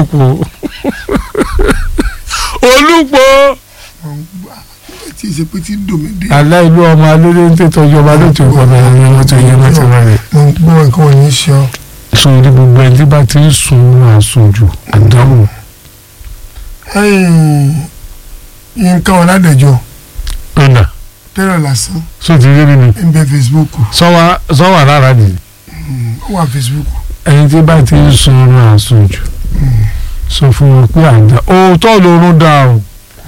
olùpọ̀ olùpọ̀ tí ì ṣe pé tí dòmídé alẹ́ ìlú ọmọ alóde ń tètò ìjọba ló ti kọ́ bẹ̀rẹ̀ ní wọ́n ti yẹ wọ́n ti wọlé. mo ń gbọ́ nǹkan ò ní ṣe ọ́ sọ ní gbogbo ẹni tí bá ti ń sun àsunjù àdáwò nǹkan ọ̀làdẹ̀jọ́ ọ̀nà tẹ́lẹ̀ lásán sọ ti rí nínú ń bẹ Facebook sọ́wọ́ rárá nìyí. ó wà Facebook ẹni tí bá ti ń sun àsunjù sọ fún wọn pé àdá òótọ́ lorun dá o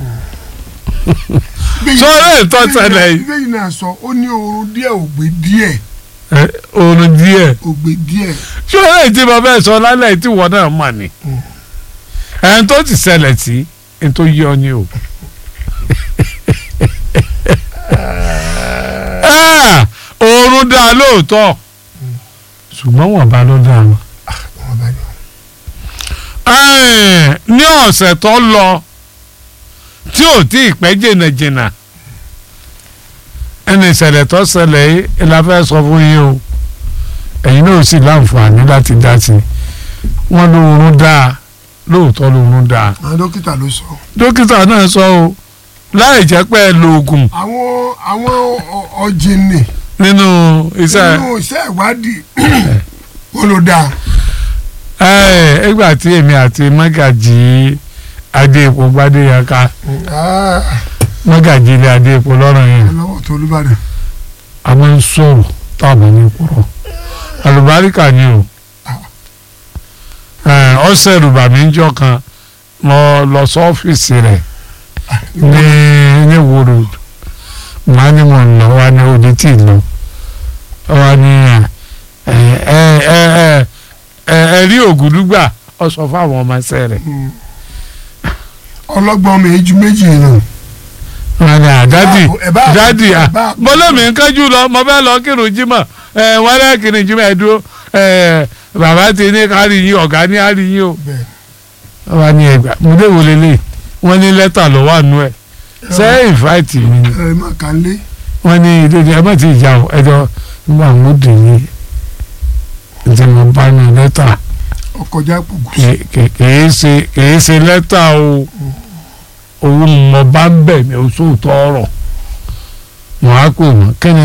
sọ́ọ́rẹ́ ìtọ́ tẹ́lẹ̀ yìí bẹ́ẹ̀ náà sọ ó ní oorun díẹ̀ ògbé díẹ̀ ẹ, oorun díẹ̀ ògbé díẹ̀ sọ́ọ́rẹ́ tí mo fẹ́ sọ lálẹ́ tí wọ́n náà mà ní ẹni tó ti ṣẹlẹ̀ sí ẹni tó yí ọ ní o. Ah, oorun dá lóòótọ́ ṣùgbọ́n wọ́n bá ló dá wọn. wọn bá ní. Ẹ́ẹ̀, ní ọ̀sẹ̀ tó lọ tí ò tí ì pẹ́ jìnnàjìnnà ẹni ìṣẹ̀lẹ̀ tó ṣẹlẹ̀ yìí la fẹ́ sọ fún yín o ẹ̀yin náà sì láǹfààní láti dá sí i wọ́n lóorun dáa lóòótọ́ lóorun dáa àwọn dókítà ló sọ. dókítà náà sọ o láì jẹ́ pé ẹ lo oògùn àwọn àwọn ọ- ọ̀jìnì nínú iṣẹ́ nínú iṣẹ́ ìwádìí wọn ló dáa. ẹ̀ ẹgbà tí èmi àti mọ́gàjì adéèpọ̀ gbadéyàká Ah, mọ́gàjì ilé adéèpọ̀ lọ́rọ̀ yẹn lọ́wọ́ tó olúbàdàn. a máa ń sọ̀rọ̀ táwọn ní kúrọ̀ àlùbáríkà ni o ẹ̀, ọ̀sẹ̀ rùbà mi ń jọ kan mo lọ sọ́fíìsì rẹ̀ ní ní wòrò màá ní mo ń lọ wá ní odi tí ì lọ wá ní ẹ ẹ ẹ ẹ ẹ ẹ rí ògùdúgbà ọ sọ fáwọn ọmọ ẹsẹ rẹ̀ Mm. ọlọ́gbọ́n mi ju méjì nù. wọn ni àdádì Ẹ bá- dádì ẹ à bá- mo lómi ń kájú lọ mo fẹ́ lọ kírun jímọ̀ ẹ wọn lẹ́ kírun jímọ̀ ẹ dúró ẹ bàbá ti ní kárí yín ọ̀gá ní kárí yín o bẹ́ẹ̀ wọn ni ẹgbà mo lè wọlé lè wọn ní lẹ́tà ló wà nú ẹ̀ ṣé ìfáìtì mi ni ẹ má kàn lé. wọn ní ilé ní ẹ má ti jà o ẹjọ nígbà mo dì ní ǹjẹ́ mo bá ní lẹ́tà ọkọjá gbogbo. kì- kì- kìí ṣe kìí ṣe lẹ́tà o òun mo bá ń bẹ̀ mí o sóòótọ́ ọ̀rọ̀ wọn á pè wọ́n kẹ́ni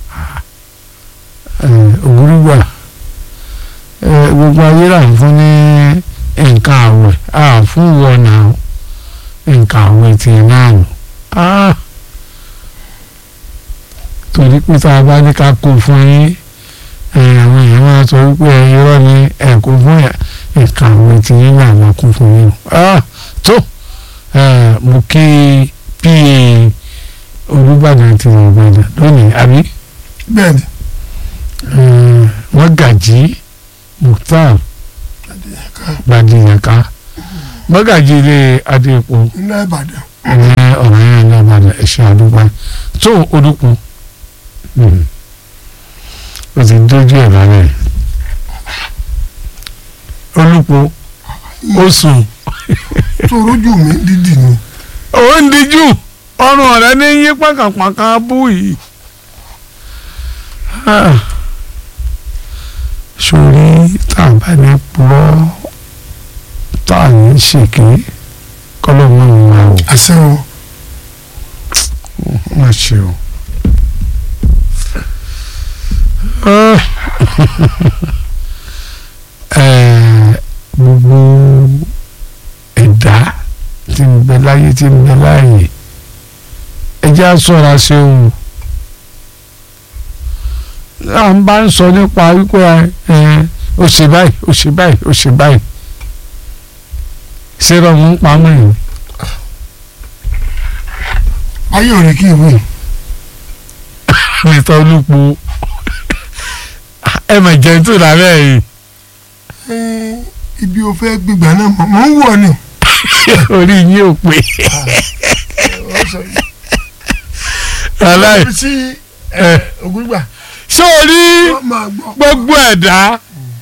òwúrúgbà gbogbo ayé là ń fún ní nǹkan àwẹ̀ à fún wọn náà nǹkan àwẹ̀ tì náà nù Ah. torí pé tá a bá ní ká kó fún yín ẹ̀yìn àwọn èèyàn máa sọ wípé ẹ irọ́ ni ẹ̀ kó fún yà nǹkan àwẹ̀ tì yín náà máa kó fún yín Ah. tó eh, mo kí pa olùbàdàn ti ìbàdàn lónìí àbí bẹ́ẹ̀ni eh, wọ́n gàjí mukhtar gbadiyaka mọ́gàjí ilé adéèpo iná ìbàdàn. ní ọ̀rọ̀ yẹn ní ọ̀bàdàn ẹ̀ṣẹ̀ àdúgbò tó olùkún o ti dójú ẹ̀ lálẹ́ olùkún ó sùn tó rójú mi dídì ni. ó ń dijú ọrùn rẹ ní yí pàkàpàkà bú yìí. Ah. sórí tá a bá ní purọ́ tá a ní ṣèké kọ́lọ́mù ń wá o àṣẹ o má ṣe o. Ah. Eh, gbogbo ẹ̀dá tí ń bẹ láyé tí ń bẹ láàyè ẹ jẹ́ á ṣọ́ra ṣe o à ń bá ń sọ nípa wípé ẹ ó ṣe báyìí ó ṣe báyìí ó ṣe báyìí ṣé rọmú ń pamọ́ yìí ayé ò rí kí ìwé mr olùpọ̀ ẹ mà jẹ́ tó lábẹ́ yìí ibi o fẹ́ gbígbà náà mọ̀ mọ̀ ń wọ̀ ni. orí yín ò pé aláì ibi tí ẹ ògùngbà ṣé o rí wọ́n máa gbọ́. gbogbo ẹ̀dá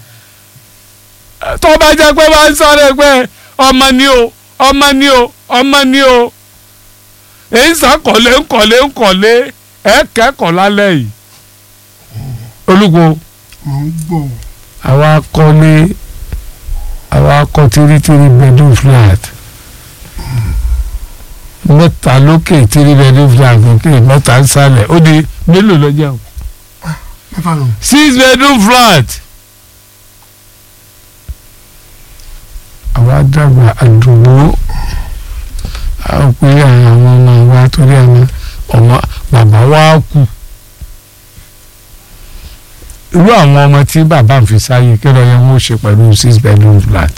tó bá jẹ́ pé bá ń sáré pé ọmọ ni o ọmọ ni o ọmọ ni o èyí sàkọ̀lé ńkọ̀lé ńkọ̀lé ẹ̀ kẹ́kọ̀ọ́ lálẹ́ yìí olùkọ́ mọ̀ ń gbọ́. àwa kọ́lé àwa wá kọ́ tírítírí bedroom flat mẹ́ta lókè tírí bedroom flat lókè mẹ́ta nsàlẹ̀ ó di mélòó lọ́jà o mẹ́fà nù. six bedroom flat. àwa dàgbà àdúgbò àwọn pé àwọn ọmọ wa torí àwọn ọmọ bàbá wa kú irú àwọn ọmọ tí bàbá ń fi sáyé kí ló yẹ wọn ó ṣe pẹ̀lú six bedroom flat.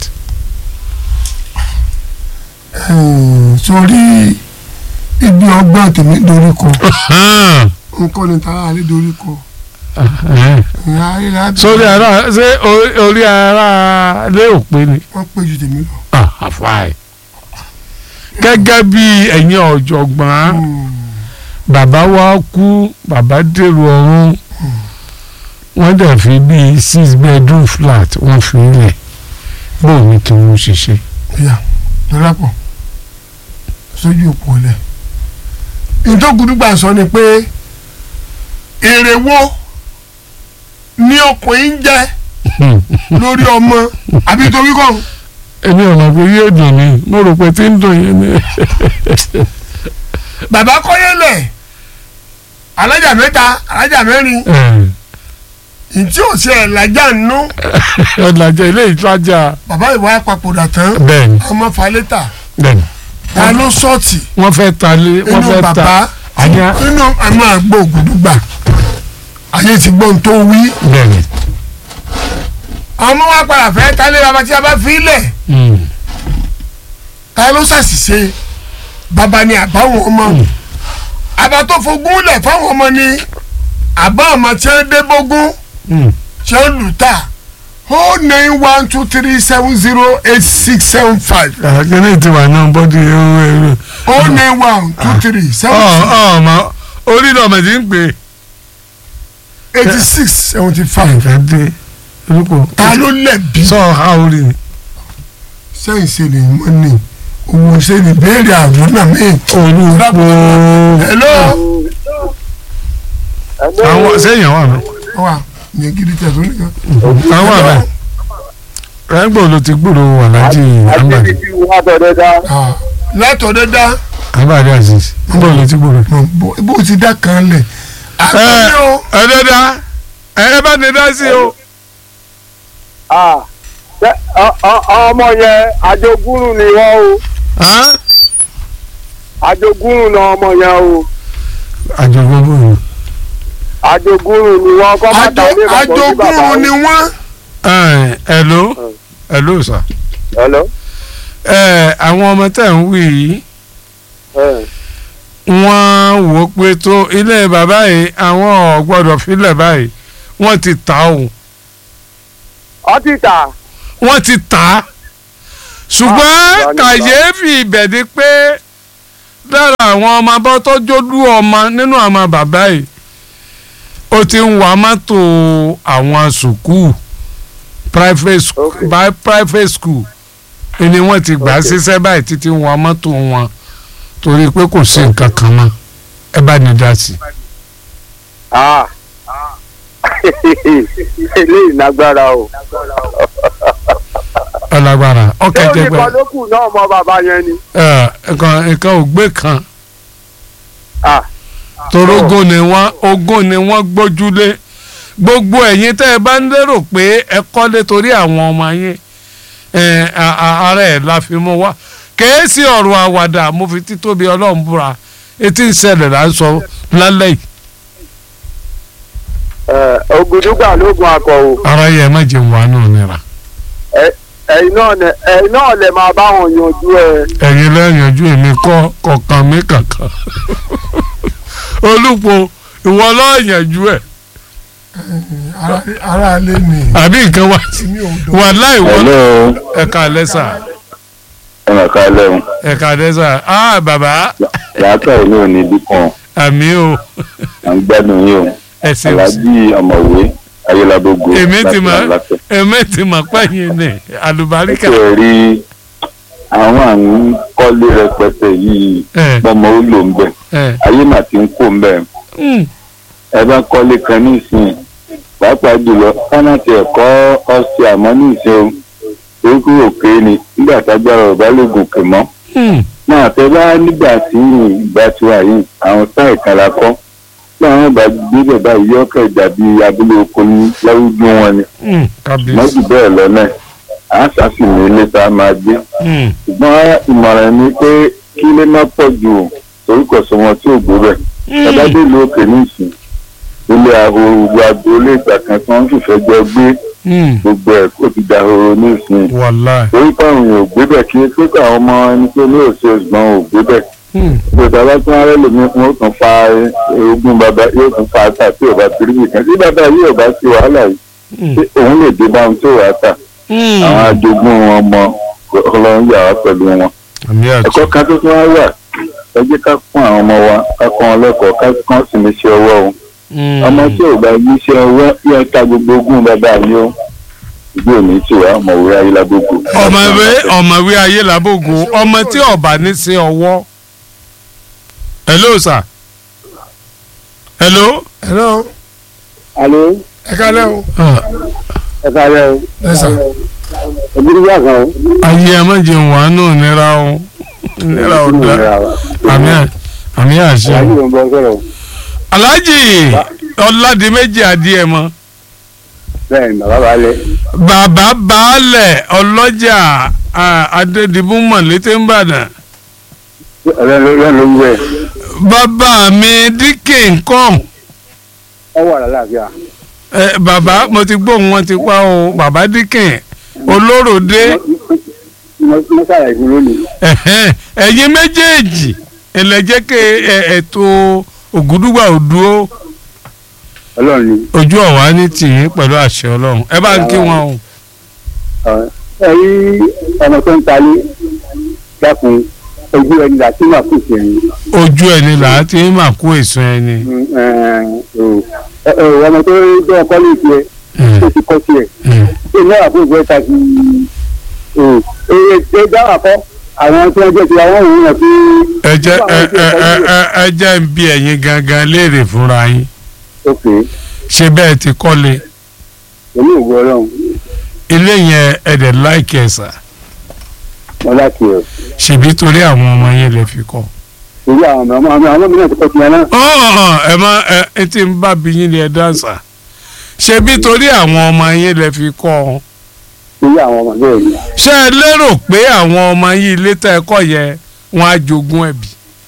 Eh, sórí ibi ọgbọ́n tèmi dorí kọ nǹkan ní tara àlẹ́ dorí kọ. ìyá ayélujára sórí ara ṣé orí- orí ara lé òpin ni. wọ́n pé ju tèmi lọ. àfàì gẹ́gẹ́ bí ẹ̀yin ọ̀jọ̀gbọ́n Hmm. bàbá wa kú bàbá dèrò ọ̀run wọ́n dẹ̀ fi bíi six bedroom flat wọ́n fi lẹ̀ bóun ni kí wọ́n ṣiṣẹ́. ìyá lọ́lápọ̀ sójú òpó lẹ̀. ìtọ́gùdùgbà sọ ni pé èrè wo ni ọkùnrin ń jẹ lórí ọmọ àbí torí kọ́ èmi ò mọ̀ pé yóò dùn mí mo rò pé tí ń dùn yín ni. bàbá kọ́yẹ́lẹ̀ alájà mẹ́ta alájà mẹ́rin ìtí ò ṣe ẹ̀lájà nínú ọ̀làjà ilé ìtajà bàbá ìwà papòdà tán bẹ́ẹ̀ni ọmọ falẹ́tà bẹ́ẹ̀ni ta ló sọ́ọ̀tì wọ́n fẹ́ ta lé wọ́n inú fẹ́ ta bàbá àyà inú àmọ́ àgbò ògùdùgbà ayé ti gbọ́n tó wí bẹ́ẹ̀ni. ọmọ wa padà fẹ́ ta lé bàbá tí a bá fi lẹ̀ Mm. ta ló ṣàṣìṣe bàbá ni àbáwọn ọmọ àbá tó fogún lẹ̀ fáwọn ọmọ ni àbá ọmọ tí wọ́n dé bógún Mm. tí wọ́n lù tà ó nine one two three seven zero eight six seven five àkẹ́lẹ́ ti wà náà bọ́dí ẹ̀rọ ẹ̀rọ. ó nine one two three seven ọ̀ six ọ̀ ọmọ orí lọ́mọ tí ń pè é. eighty six seventy five nǹkan dé orúkọ. ta ló lẹ̀bi sọ ha orí ni. sẹ́yìn ṣe lè mọ́ ni owó ṣe lè béèrè àwọn náà mí. olùkọ́ hello àwọn sẹ́yìn àwọn àná. wa ní gidi tẹ̀sán nìkan. àwọn àná. rẹ́gbọ̀n ló ti gbúrò aláàjì àmbàdì àti wà tọ̀dọ̀ dá. Ah, látọ̀ dẹ́dá àmbàdì aziz nígbà ló ti gbúrò. bó ti dá kan lẹ̀. àgbẹ̀ o ẹ dẹ́dá ẹ bá ní dá sí o. Ah, ṣé ọ- ọ- ọmọ yẹn àjogúnrún ni wọ́n o Hàn? àjogúnrún náà ọmọ yẹn o àjọgbọ́n bò ó. àjogúnrún ni wọ́n kọ́ bàtà àjọ ilé ìbàdàn sí bàbá àjogúnrún ni o. wọ́n. ẹ hello hello sir. Hello? ẹ àwọn ọmọ tẹ̀ ń wí yìí Eh, wọ́n wò ó pé tó ilé bàbá yìí àwọn ò gbọ́dọ̀ filẹ̀ báyìí wọ́n ti tà ó ọtí tà wọ́n ti tà á ṣùgbọ́n Ah, ìyá ni kàyéfì ibẹ̀ ni pé lára àwọn ọmọ abọ́ tó jódú ọmọ nínú àwọn bàbá yìí ó ti ń wa mọ́tò àwọn sùkúù private school Okay. by private school ni wọ́n ti gbà á Okay. ṣiṣẹ́ báyìí títí ń wa mọ́tò wọn torí pé kò sí nǹkan kan mọ́ ẹ bá ní dá sí i. Ah. eléyìí lágbára o. ọlágbára ọkẹ ṣé jẹgbẹ oníkan ló kù náà mọ bàbá yẹn ni. nǹkan nǹkan ògbé kan Ah. torógún ni wọ́n ogún ni wọ́n gbójúlé gbogbo ẹ̀yin tẹ́ ẹ bá ń lérò pé ẹ kọ́lé torí àwọn ọmọ yín ẹ, a- a- ara ẹ̀ la fi mú wá kèé sí ọ̀rọ̀ àwàdà mo fi títóbi ọlọ́run búra etí ń ṣẹlẹ̀ là ń sọ lálẹ́ yìí Eh, ògùdùgbà lóògùn akọ o. ara yẹ má jẹun wà náà nira ẹ̀yin náà lẹ ẹ̀yin náà lẹ máa bá wọn yanjú ẹ. ẹ̀yin lẹ́yìnjú èmi kọ́ kọ̀ọ̀kan mi kankan olùpọ̀ ìwọ lọ́ọ̀yànjú ẹ̀ Ara- ara alẹ́ ni àbí nǹkan wá èmi ò dọ̀. wà láì wọ hello ẹ̀ka lẹ́sà ẹ mà ká lẹ́hùn ẹ̀ka lẹ́sà ah bàbá làákà ìlú òní dípọ̀n àmì o à ń gbádùn yín o ẹ ṣeun aláàjì ọ̀mọ̀wé ayélujábógo èmi ti láti mọ̀ Àlàáfíà. èmi ti mọ̀ pẹ́yìn ní àlùbáríkà ṣe é rí àwọn àrùn kọ́lé rẹpẹtẹ yìí ẹ bọ́mọ ó lò ń bẹ̀ ẹ ayé mà ti ń kó ń bẹ̀ mm, ẹ bá kọ́lé kan ní ìsìn pàápàá jùlọ kánàtì ẹ̀kọ́ ọ̀sẹ̀ àmọ́ ní ìsìn o orúkọ òkè ni nígbà tágbára ọ̀bá lè gòkè mọ́ Hmm. náà tẹ bá nígbà tí ìgbà tí wà yìí àwọn táì kan la kọ́ tí àwọn bá gbé bàbá yìí ọkọ̀ ìdàbí abúlé oko ní láwùjọ wọn ni Hmm. kábíyèsí. mọ́jú bẹ́ẹ̀ lọ́nà à ń sàfihàn ilé tá a máa gbé Hmm. ṣùgbọ́n ìmọ̀ràn ni pé kí ilé má pọ̀ jù o, torí kò sọ wọn tí ò gbé bẹ̀ bàbá dé ìlú òkè nísìn ilé ahoro gbogbo agboolé ìgbà kan tí wọ́n fìfẹ́ jọ gbé Hmm. gbogbo ẹ̀ kó ti dahoro nísìn wàláì. torí pé àwọn èèyàn ò gbé bẹ̀ kí pé kí àwọn ọmọ ẹni tó ní òsè ṣùgbọ́n ò gbé bẹ̀ Hmm. ìgbà bá tún arẹ́ lèmi fún ó tún fa ogún bàbá yóò tún fa ata tí ò bá tiri nìkan tí bàbá yìí ò bá sí wàhálà yìí Hmm. tí òun lè dé bá ohun tí ò wá tà Hmm. àwọn ajogún wọn mọ ọlọ́run yà wá pẹ̀lú wọn. àmì àti. ẹ̀kọ́ kan tó tún wá wà ẹ jẹ́ ká kún àwọn ọmọ wa ká kọ́ wọn lẹ́kọ̀ọ́ ká kọ́ sí ní iṣẹ́ ọwọ́ o Hmm. ọmọ tí ò bá yí iṣẹ́ ọwọ́ yẹ ká gbogbo ogún bàbá mi o ìgbé òní tí wàá ọmọwé ayélujágbogbo. ọmọwé ọmọwé ayé làbògò ọmọ tí ọba ní sí ọwọ́. hello sir. hello. hello alo ẹ kálẹ́ o ẹ kálẹ́ o ẹ sà òbí wà kan o. ayé ẹ má jẹun wàánù nira o nira o da àmì à- àmì àṣẹ. aláàjì ló ń bọ́ sọ̀rọ̀ alhaji ọládìméjì adìẹ mọ bẹ́ẹ̀ ni bàbá bá lẹ̀. bàbá baálẹ̀ ọlọ́jà ah, adédìbò mọ̀lété ńbàdàn ọ̀rẹ́ ló ló ń wẹ̀ bàbá mi díkè nǹkan ọ wà lálàáfíà. ẹ bàbá mo ti gbóhùn wọn ti pa o bàbá díkè olóròdé mo ṣàlàyé fún lónìí. ẹ̀hẹ́n, ẹ̀yin méjèèjì ẹlẹ́jẹ̀kẹ́ ètò ògúdùgbà òdúró ọlọ́run ni. ojú ọ̀wá ní tìyín pẹ̀lú àṣẹ ọlọ́run ẹ bá ń kí wọn o. ẹ rí ọmọ tó ń talé dákun ojú ẹni láti máa kù sí ẹni. ojú ẹni là á ti ń mà kó èso ẹni. ọmọ tó jẹ́ ọkọ ní ìpẹ́ tó ti kọ́ sí ẹ̀ Mm. tó ní àbúrò ìgbẹ́ ta sí èrè tó dáwà kọ́ àwọn tí wọ́n jẹ́ ti àwọn òun náà fi. ẹ jẹ́ ẹ ẹ ẹ ẹ ẹ jẹ́ ń bí ẹ̀yin gangan léèrè fúnra yín ok ṣé bẹ́ẹ̀ ti kọ́lé pẹ̀lú ògùn ọlọ́run ilé yẹn ẹ̀dẹ̀ láìkì ẹ̀sà wọn láti ẹ̀ ṣèbí torí àwọn ọmọ yẹn lè fi kọ́. torí àwọn ọmọ ọmọ àwọn ọmọ mi náà ti kọ́ tiẹ̀ náà. ọ̀hún ẹ má ẹ ẹ ti ń bá bí yín ni ẹ dáǹsà ṣèbí torí àwọn ọmọ yẹn lè fi kọ́ ọ. torí àwọn ọmọ bẹ́ẹ̀ ni. ṣé ẹ lérò pé àwọn ọmọ yìí ilé tẹ́ ẹ kọ́ yẹ wọn á jogún ẹ̀bí.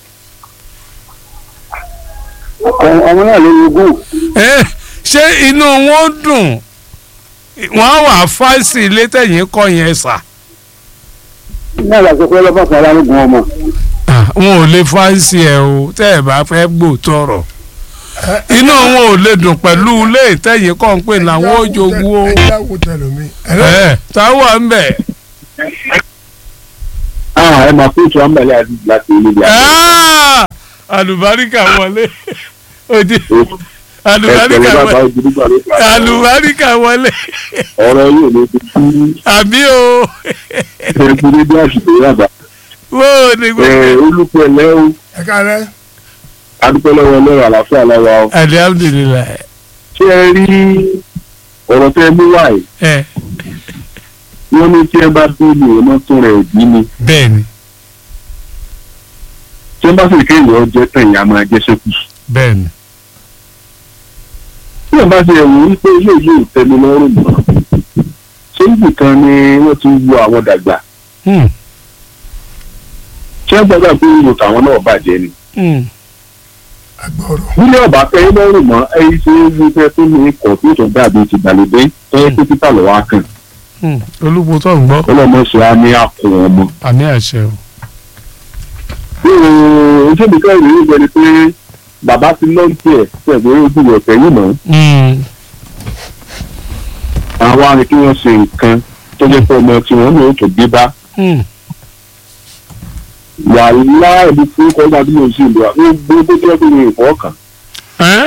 Ọmọ- ọmọ náà ló ní ogún ẹ ṣé inú wọn dùn wọn á wà fáìsì ilé tẹ̀yìn kọ́ yẹn sà. náà làṣẹ pé ọlọ́pàá kan aláǹgùn ọmọ. Ah, wọn ò lè fáìsì ẹ o tẹ́ ẹ bá fẹ́ gbòòtọ̀rọ̀ inú wọn ò lè dùn pẹ̀lú ilé ìtẹ̀yìn kọ́ ń pè làwọn ò jogún o. ẹ jáwó tẹlomi. ẹ táwọn ń bẹ̀. ẹ máa fún ìtura mbàlẹ́ láti ilé ìyá Ah! àlùbáríkà wọlé ojú àlùbáríkà ẹgbẹ̀rún bàbá wọlé ojúlúgbà ló fà á. àlùbáríkà wọlé ọ̀rọ̀ yóò lè fi kú àbí o ẹgbẹ́ níbi àsìkò yàgbá. wó o ní gbogbo. olùkọ́ ẹ̀lẹ́ o ẹ kálẹ́ adúpẹ́ lọ́wọ́ ọlọ́run àlàáfíà lọ́wọ́ o. alihamudulilayi ṣé ẹ rí ọ̀rọ̀ tẹ́ ẹ mú wáyé ẹ wọ́n ní tí ẹ bá tó lè ọmọ tó rẹ̀ bí ni bẹ́ẹ̀ ni tí ẹ bá sì kéèyàn jẹ́ tán ìyá máa jẹ́ sẹ́kù. bẹ́ẹ̀ ni tí ẹ bá ṣe ẹ̀wù wípé ilé yìí ò tẹ́mi lọ́rùn mọ́ ṣé ibì kan ni wọ́n ti wo àwọn dàgbà Hmm, ṣé ẹ gbọ́dọ̀ pé ìlú tàwọn náà bàjẹ́ ni. hmm. agbọrọ. nílé ọba fẹ́ lọ́rùn mọ́ ẹyí ṣe é wí fẹ́ tó ní ikọ̀ tó tó dàbí ti gbàlódé ẹ pé títà lọ́wọ́ akàn Hmm. olùkọ́ tó ń gbọ́ ọlọ́mọ ṣe á ní àpò ọmọ. àmì àṣẹ o. ojú mi kẹ́ ìrírí gbẹni pé bàbá ti lọ́ǹtì ẹ̀ pẹ̀lú ojú rẹ̀ tẹ̀yìn mọ́ Hmm, àwọn arìn kí wọ́n ṣe nǹkan tó jẹ́ pé ọmọ tí wọ́n ní òtò gbé bá hmm. wà láàbí fún kọ́ńtà bí mo ṣe lò àwọn gbogbo tó jẹ́ pé mi ò fọ́ọ̀kàn Ẹ́?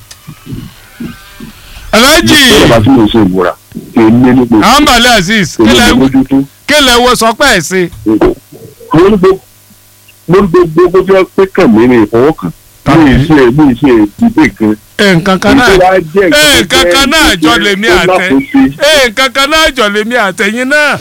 aláàjì bàbá tí mo ṣe ìmúra kì í lé ní gbogbo àǹbàlẹ̀ azeez kò ní kílẹ̀ mójútó. kílẹ̀ wo sọ pé ẹ̀ sí. mo ní gbogbo mo ní gbogbo tó jẹ́ pé kàn mí ní ìfọwọ́kàn mi ì ṣe mi ì ṣe ìdílé kan. nǹkan kan náà Ìjọba jẹ́ ee ìjọba nǹkan kan náà jẹ́ jọ lèmi tó àtẹ lákòóso. ee nǹkan kan náà jọ lèmi àtẹ̀yìn náà.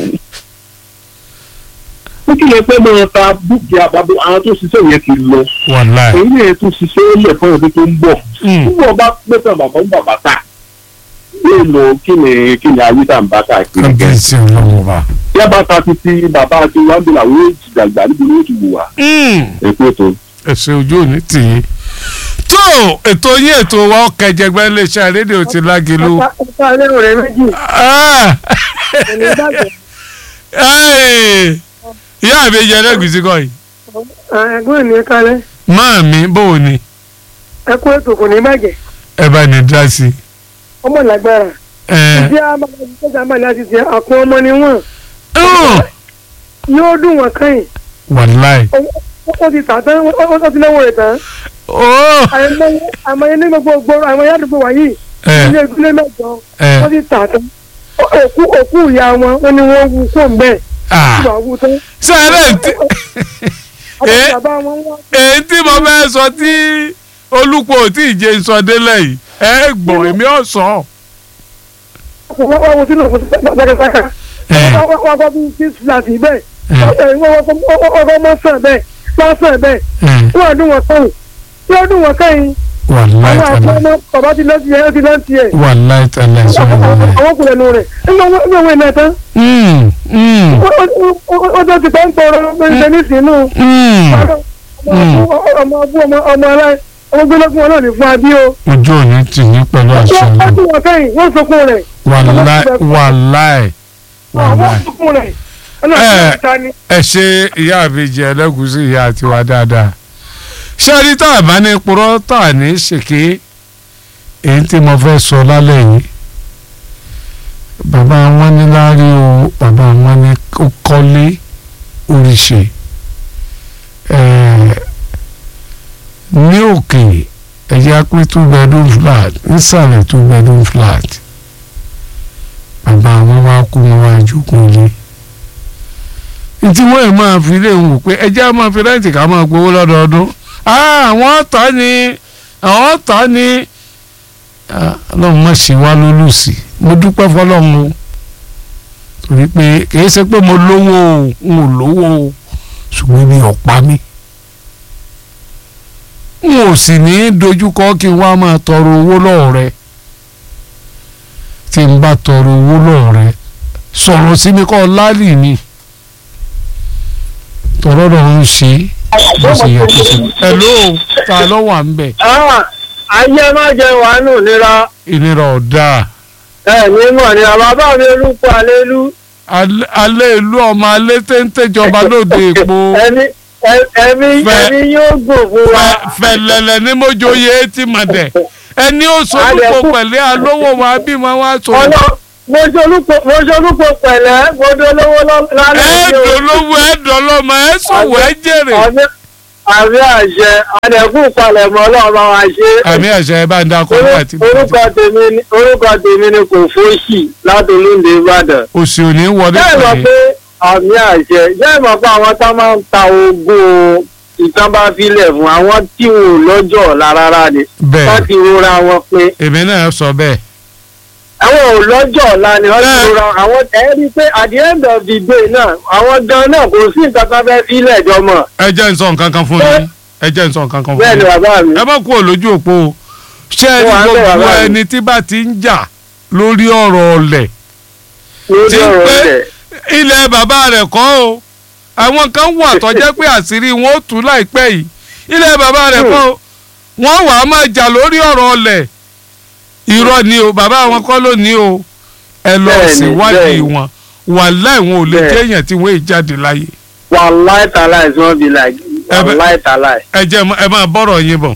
ó kí lè pẹ́ máa ta dúkìá bàbá àwọn tó ṣiṣẹ́ yẹn ti lọ. wàláì. èyí lè tún ṣiṣẹ́ lẹ̀ fún ọdún tó ń bọ̀. púpọ̀ bá pẹ́ tán bàbá ń bàbá ta. yóò lọ kí ni kí ni ayé tá à ń bá káàkiri. kábíyèsí ọlọ́run wa. yábà ta títí bàbá àti wàndùlà wọ́n ti dàgbà níbi ní oṣù wà. èkó tó. ẹsẹ̀ ojú òní tì í. tó ètò yín ètò wa ọkẹjẹgbẹ iléeṣẹ́ rédíò ti lágelu. ọ̀pá ilé rẹ̀ méjì Ah! ẹni bàjẹ́ Ẹ́ẹ̀! ìyá mi yẹ lẹ́gùsí kọ́ yìí. ẹ̀gbọ́n mi kalẹ̀ máa mi bóò ni ẹ kú ètò kò ní bàjẹ́ ẹ bá ní dá sí. ọmọ lágbára ẹ ìdí àmàlà máa láti ṣe àpò ọmọ ni wọn ọ̀ yóò dùn wọn kẹ́yìn wàláì. ó ti tà tán ó ti náwó rẹ̀ tán ó àmọye ní gbogbo gbòòrò àmọye àdúgbò wáyé ẹ ilé ìdílé mẹ́jọ ẹ ó ti tà tán òkú òkú ìyá wọn wọn ni wọn wú kó ń bẹ́ẹ̀ ah tí wàá wú tán sẹ́rẹ̀ tí àti Eh? bàbá wọn wá èyí tí mo fẹ́ sọ tí olùkọ́ ò tí ì jẹ́ ìsọdélẹ̀ yìí ẹ gbọ̀n èmi ò sọ. wọ́n wá wọ́n sínú ọ̀pọ̀ ẹ wọ́n wá gbọ́ bí six flat bẹ́ẹ̀ ẹ ọkọ̀ mọ́ sàn bẹ́ẹ̀ lọ́sàn bẹ́ẹ̀ ẹ wọ́n àdún wọn kẹ́yìn tí ó dùn wọn kẹ́yìn wàláì àwọn àti tẹ̀lé ọmọ bàbá ti lọ́ọ́ tiẹ̀ ó ti lọ́ọ́ tiẹ̀ wàláì tẹ̀lé sọ̀rọ̀ rẹ̀. àwọn kùnrin nù rẹ̀ nígbà wọn ìwé náà tán Mm, mm, ó tó ti pẹ́ ń tọrọ lóṣìṣẹ́ nísìnyínú mm. ọmọ ọbú ọmọ ọmọ aláì ọmọ gbẹlẹ́gùn wọn náà ní fún abí o ojú òní tì yín pẹ̀lú àṣẹ wọ́n náà dùn wọn kẹ́yìn wọ́n sọkún rẹ̀ wàláì wàláì àwọn wàláì. sọkún rẹ̀ Eh. ọlọ́run ta ni. ẹ ṣe ìyá àbíjì ẹlẹ́gùsí ìyá tiwa dáadáa ṣé rí tá a bá ní purọ́ tá a ní ṣèké èyí tí mo fẹ́ sọ lálẹ́ yìí bàbá wọn ní láárí o bàbá wọn ní ó kọ́lé oríṣi ẹ̀ẹ́ ní òkè ẹ̀yà pé two bedroom flat nísàlẹ̀ two bedroom flat bàbá wọn wá kú wọn wá jókòó lé tí wọ́n ẹ̀ máa fi lè wò pé ẹjẹ́ á máa fi rẹ́ǹtì ká máa gbowó lọ́dọọdún àwọn ọ̀tá ni àwọn ọ̀tá ni Ah, ọlọ́run má ṣe wá lólùsì mo dúpẹ́ fọlọ́run o torí pé kìí ṣe pé mo lówó o n ò lówó o ṣùgbọ́n mi ò pa mí n ò sì ní í dojúkọ kí n wá máa tọrọ owó lọ́wọ́ rẹ tí n bá tọrọ owó lọ́wọ́ rẹ sọ̀rọ̀ sí mi kọ́ láàlì ni tọ̀rọ̀ náà ń ṣe bó ṣe yẹ kó ṣe. hello ta ló wà ń bẹ̀ ayé má jẹ wàánù nira ìnira ọ̀dà ẹ ní mọ̀ ní bàbá mi olùkọ́ àlélú alẹ́ alẹ́ ìlú ọmọ alẹ́ téńté jọba lóde èpo ẹni ẹ- ẹ̀mí Fẹ́- ẹ̀mí yóò gùn fún wa. Fẹ- fẹ̀lẹ̀lẹ̀ ní mójóye tí mà dẹ̀ ẹni ó sọ́dúnkọ Adẹ̀kú- pẹ̀lẹ́ alówó wa bí wọn wá sọ. ọlọ mo ṣolúpo mo ṣolúpo pẹ̀lẹ́ mo dolówó lọ- lálẹ́ yìí o. ẹ̀ẹ́dọ̀ lówó ẹ̀ẹ́dọ̀ lọ́mọ ẹ̀ sọ̀wọ́ ẹ̀ jèrè. àmì àmì àṣẹ àdẹ̀kù palẹ̀mọ́ ọlọ́run bá wa ṣe. àmì àṣẹ ẹ bá ń dákọ̀ Orú- fún àti orúkọ tèmi ni orúkọ tèmi ni kò fóṣì láti olóńdè ìbàdàn. òsì òní wọlé jẹ́ ìmọ̀ pẹ̀lẹ́. pé àmì àṣẹ jẹ́ ìmọ̀ pé àwọn tá máa ń ta ogún ìtàn bá filẹ̀ fún àwọn tí wọn ò lọ́jọ́ ọ̀la rárá ni wọ́n bẹ́ẹ̀ ti rora wọn pé èmi náà sọ bẹ́ẹ̀. àwọn ò lọ́jọ́ ọ̀la ni wọ́n ti Bẹ́ẹ̀. rora àwọn ẹ̀ rí i pé at the end of the day náà àwọn gan náà kò sí nǹkan kan fẹ́ filẹ̀ jọmọ̀ ẹ jẹ́ n sọ nǹkan kan fún yín ẹ jẹ́ n sọ nǹkan kan fún bẹ́ẹ̀ ni yín. bàbá mi. ẹ má kúrò lójú òpó o ṣé ẹ ní Wọ́n á bẹ̀ gbogbo bàbá mi. ẹni tí bá ti ń jà lórí ọ̀rọ̀ ọ̀lẹ̀ lórí tí ń ọ̀rọ̀ pé rẹ̀ ilẹ̀ bàbá rẹ̀ kọ́ o àwọn kan wà tó jẹ́ pé àṣírí wọn ó tú láìpẹ́ yìí ilẹ̀ bàbá rẹ̀ kọ́ o wọ́n wà á máa jà lórí ọ̀rọ̀ ọ̀lẹ̀ irọ́ ni o bàbá wọn kọ́ ló ní o ẹ lọ Bẹ́ẹ̀ni, síwádìí bẹ́ẹ̀ni. wọn wàláì wọn ò lè Bẹ́ẹ̀. jẹ́ èèyàn tí wọ́n èè jáde láyé wàláì tàláì tí wọ́n fi là Ẹ bẹ- wàláì tàláì. ẹ jẹ́ ẹ máa bọ́rọ̀ yín bọ̀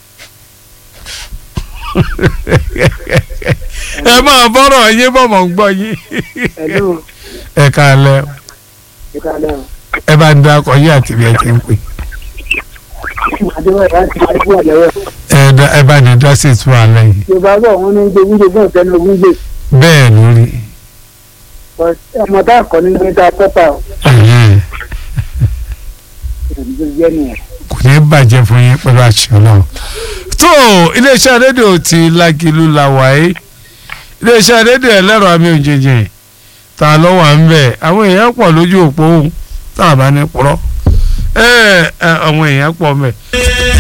ẹ máa bọ́rọ̀ yín bọ̀ mọ̀ ń gbọ́ yín Hello. ẹ káalẹ́ ìkàlẹ̀ ẹ bá ń dákọ̀ yín àti bí ẹ ti ń pè àdéhùn láti àdéhùn àdéhùn. ẹ dá- ẹ bá ní dá sí ìtura lẹ́yìn yorùbá bọ̀ wọ́n ní gbé wíjọ fún ìfẹ́ ní ogún gbé bẹ́ẹ̀ lórí ọmọ tá a kọ́ ní gbé tá a pẹ́pà ò ẹ̀yìn ìdíje jẹ́ nìyẹn. kò ní bàjẹ́ fún yín pẹ̀lú àṣẹ ọlọ́run tó iléeṣẹ́ rédíò ti Lágìlú la wáyé iléeṣẹ́ rédíò ẹlẹ́rọ àmì òjèjì ta ló wà ń bẹ̀ àwọn èèyàn pọ̀ lójú òpó tá a bá ní purọ́ ẹ ẹ àwọn èèyàn pọ̀ mẹ́.